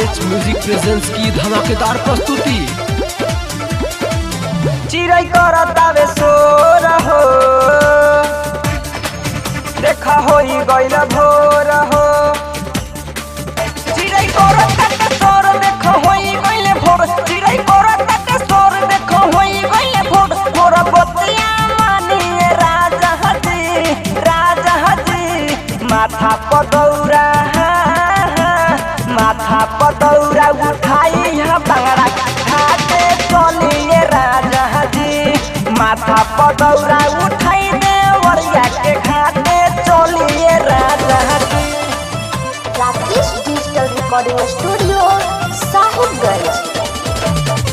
H music presents की धमाकेदार प्रस्तुति चिरै करतावे सोर हो देखा होई गइल भोर हो चिरै करतावे सोर देखा होई गइल भोर चिरै करतावे सोर देखा होई गइल भोर भोर बतिया मानिए राजा हजी राजा हजी माथा पदौरा माथा पदौरा उठाई यहाँ बांगड़ा घाटे चलिए राजा जी माथा पदौरा उठाई दे वरिया के घाटे चलिए राजा जी Rakesh digital recording studio Sahibganj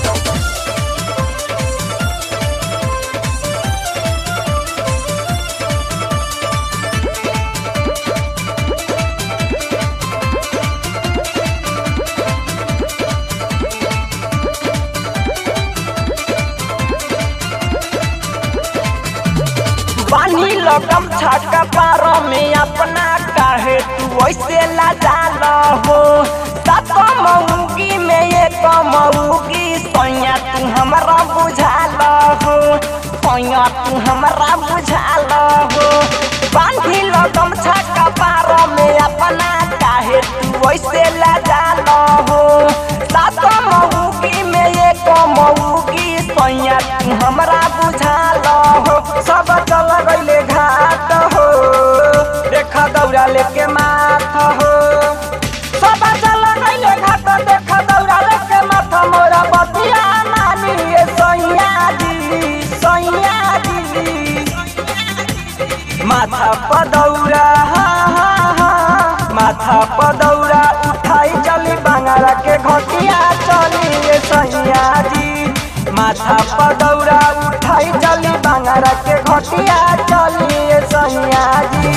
बानी लगम छाका पार में अपना काहे तू ऐसे लाजाल हो सात मऊगी में एक मऊगी सैया तू हमरा बुझाल हो सैया तू हमरा बुझाल हो बानी लगम छाका पार में अपना काहे तू ऐसे लाजाल हो सात मऊगी में एक मऊगी सैया तू हमरा बुझाल हो सब चल गइले घाट हो देखा दौड़ा लेके माथ हो सब चल गइले घाट देखा दौड़ा लेके माथ मोरा बतिया मानिए सैया जी सैया जी माथा पदौरा हा हा हा माथा पदौरा उठाई चली बांगड़ा के घटिया चली सैया जी माथा पदौरा उठाई चली बांगड़ा के घटिया चली सैया जी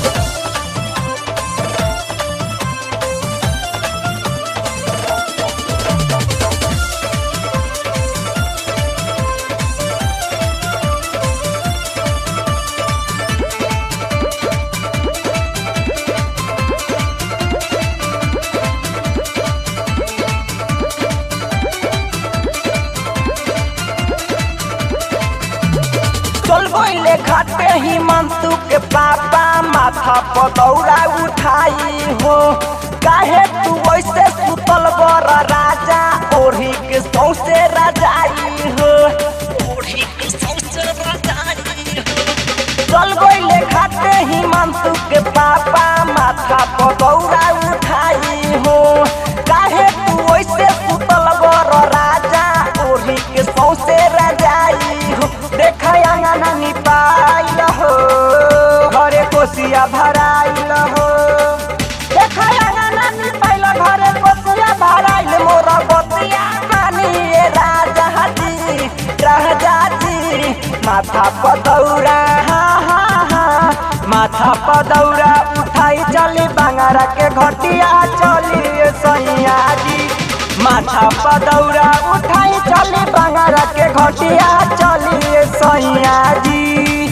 चल गइले घाटे ही मंतु के पापा माथा पदौरा उठाई हो काहे तू वैसे सुतल बर राजा ओढ़ी के सौसे राजाई हो ओढ़ी के सौसे राजाई हो चल गइले घाटे ही मंतु के पापा माथा पदौरा उठाई हो काहे तू वैसे सुतल बर राजा ओढ़ी के सौसे राजाई हो देखा अंगना निपाइल हो घरे कोसिया भराइल हो देखा अंगना निपाइल घरे कोसिया भराइल मोर बतिया मानिए राजा जी राजा जी माथा पदौरा हा हा हा माथा पदौरा उठाई चली बांगड़ा के घटिया चली सैया जी माथा पदौरा उठाई चली बांगड़ा के घटिया चली सैया जी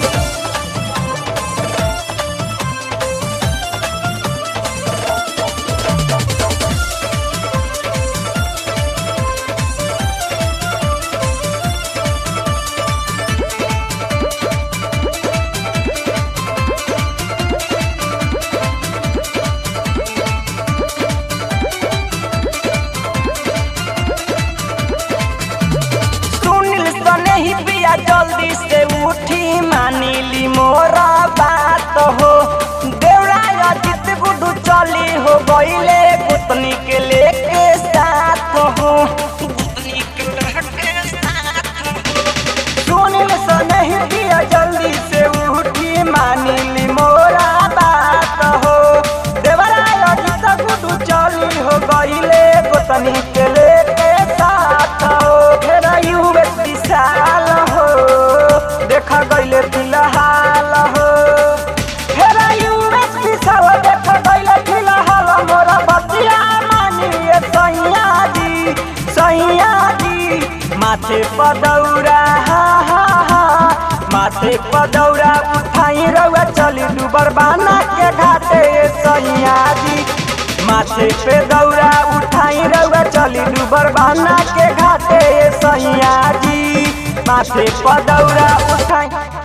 सुनील सने ही पिया जल्दी से उठी मानिली मोरा बात हो देवरा अजित गुडू चली हो गईले गुतनी के लेके साथ हो गुतनी के लेके साथ हो सुनील सने ही पिया जल्दी से उठी मानिली मोरा बात हो देवरा अजित गुडू चली हो गईले गुतनी के लेके साथ हो फिर यूएस विशाल हो देखा गईले फिलहाल हो फिर यूएस विशाल देखा गईले फिलहाल मोरा बतिया मानिए सैया जी सैया जी माथे पदौरा हा हा हा माथे पदौरा उठाई रउआ चली डूबर बाना के घाटे सैया जी माथे पे दौरा उठाई बरबाना के घाटे सैया जी माथे पदौरा उठाई